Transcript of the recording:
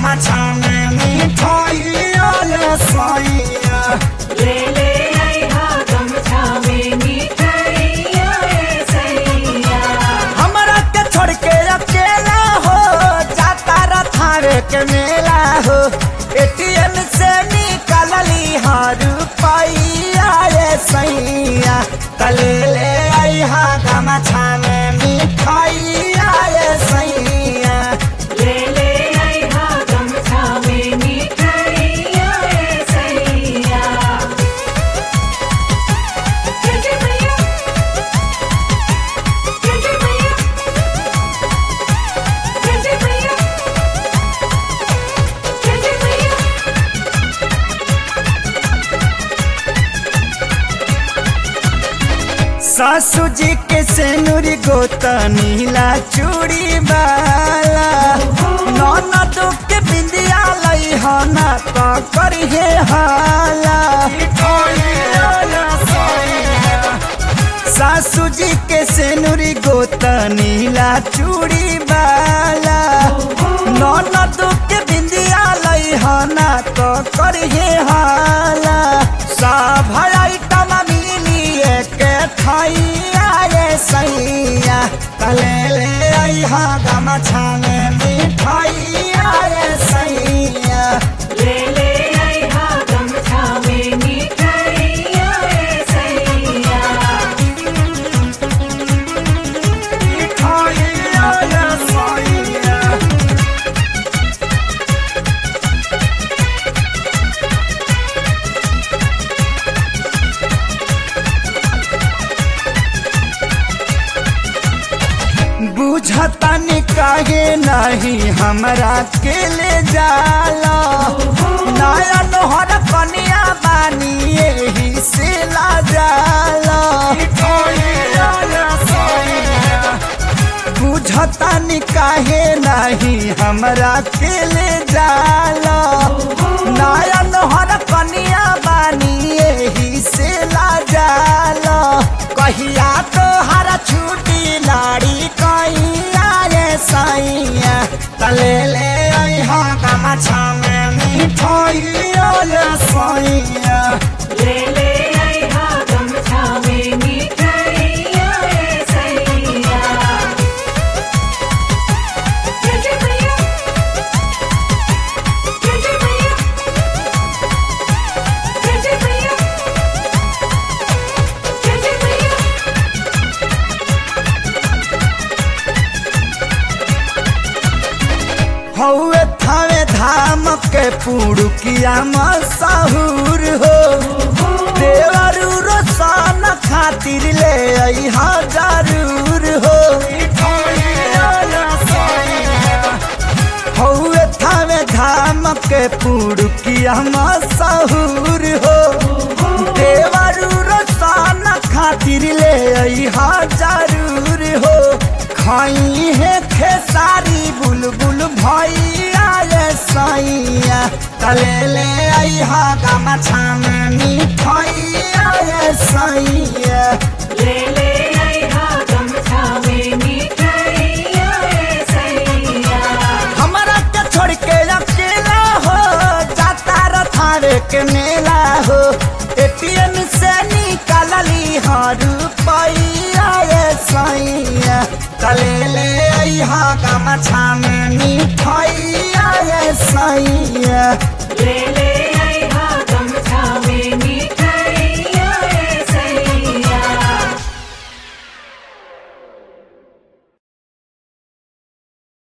गमछा में मिठाइया ले सैया ले ले आइहा गमछा में मिठाइया ए सैया हमरा के छोड़ के अकेला हो जाता रथावे के मेला हो एटीएम से निकालली हर रुपैया रे सैया तले ले आइहा गमछा में मिठाइया रे सैया ले ले आइहा गमछा में मिठाइया ए सैया जय जय मैया जय जय मैया जय जय मैया जय जय मैया सासू जी के सेनुरी गोता नीला चूड़ी वाला ननद के बिंदिया लई हो ना तो करिए हाला सासू जी के सेनुरी गोता नीला चूड़ी वाला ननद के बिंदिया लई हो ना तो करिए हाला सब आइटम मिली के थैया रे सैया तले ले आइहा गमछा में मिठाइया रे सैया ले ले आइहा गमछा में मिठाइया ए सैया मिठाइया रे सैया बुझतनी काहे नहीं हमरा के ले जाला नया नोहर कनिया बानी यही से ला जाला बुझतनी काहे नहीं हमरा के ले जाला नया नोहर कनिया बानी यही से ला जाला कहिया तो हरा छुट्टी लाड़ी कहिया रे सैया तले ले अइहा गमछा में मिठाइया ले सैया ले ले आइहा गमछा में मिठाइया ए सैया जय जय मैया जय जय मैया जय जय मैया जय जय मैया हौवे थावे धाम के पुड़ुकिया मशहूर हो देवरू रोशन खातिर ले अइहा जरूर हो हौवे थावे धाम के पुड़ुकिया मशहूर हो देवरू रोशन खातिर ले अइहा जरूर हो खाई है खेसारी बुलबुल भैया रे सैया तले ले अइहा गमछा में मिठाइया रे सैया ले ले आइहा गमछा में मिठाइया ए सैया हमरा के छोड़ के अकेला हो जाता रथावे के मेला हो एटीएम से निकालली हर रुपैया रे सैया तले ले अइहा गमछा में मिठाइया रे सैया ले ले